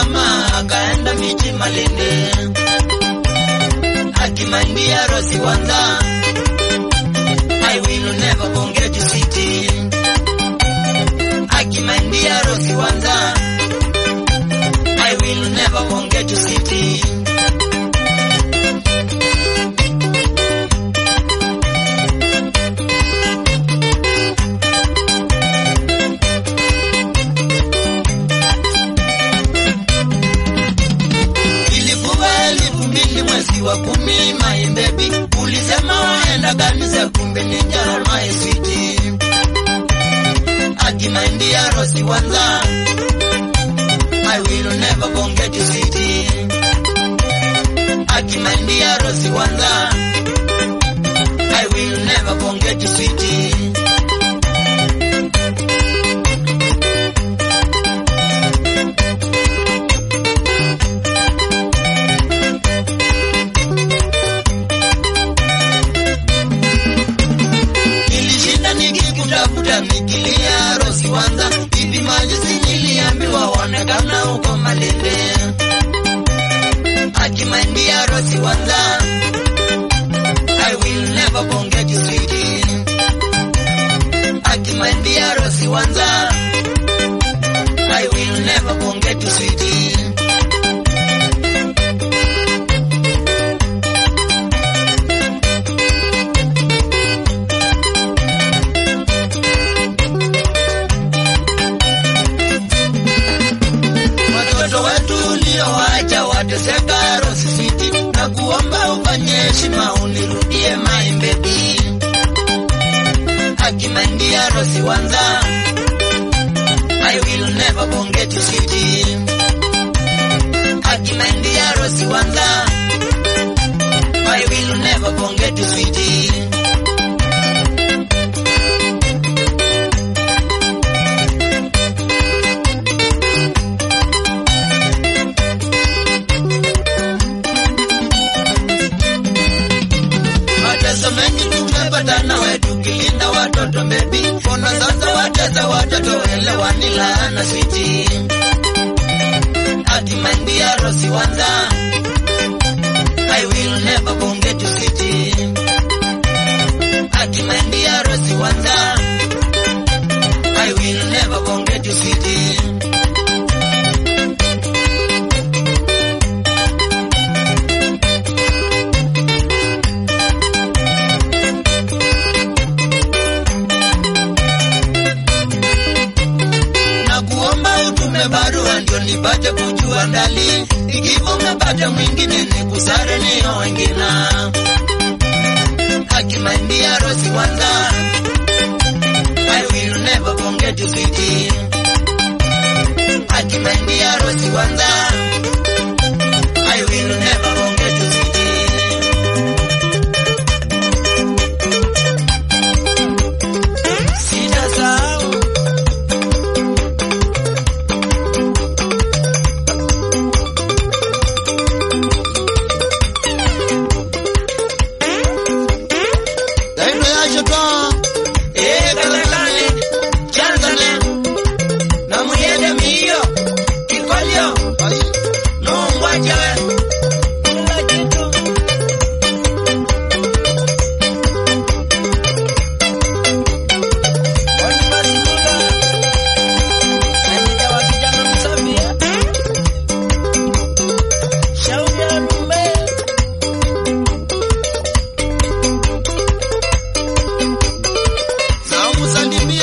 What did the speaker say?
jamaa akaenda miji Malindi akimandia Rosi Wanza I will never forget you city akimandia Rosi Wanza I will never forget you city Ilikuwa elfu mbili mwezi wa kumi, my baby, ulisema waenda kanisa, kumbe ni jana my sweetie. Akimandia Rosi Wanza, I will never forget you sweetie. Akimandia Rosi Wanza, I will never forget you sweetie. Nilishinda nikikutafuta nikilia Rosi Wanza, hivi majuzi niliambiwa waonekana huko Malindi. Akimandia Rosi Wanza, I will never forget you sweetie. Akimandia Rosi Wanza, I will never forget you sweetie. watoto wetu uliowaacha wateseka Rosi City, na kuomba ufanye heshima unirudie my baby. Akimandia Rosi Wanza, I will never forget you city. Akimandia Rosi Wanza, I will never forget you city. Mateso mengi tumepata nawe tukilinda watoto bebi, mbona sasa watesa watoto elewani laana switi akimandia Rosi Wanza, I will never forget you city. Akimandia Rosi Wanza, I will never forget you city. na kuomba utume barua ndio nipate kujua ndali, ikiwa umepata mwingine ni kusare niyo wengine. Akimandia Rosi Wanza, I will never forget you sweetie. Akimandia Rosi Wanza, I will never forget you sweetie. Sitasahau Daino ya shoto Eh kalakale Chanzale Na muyede miyo Kikolyo Nungwa jawe Nungwa jitu Wani masikula Nanija wa kijana msafia Shauri ya numbe na umsalimie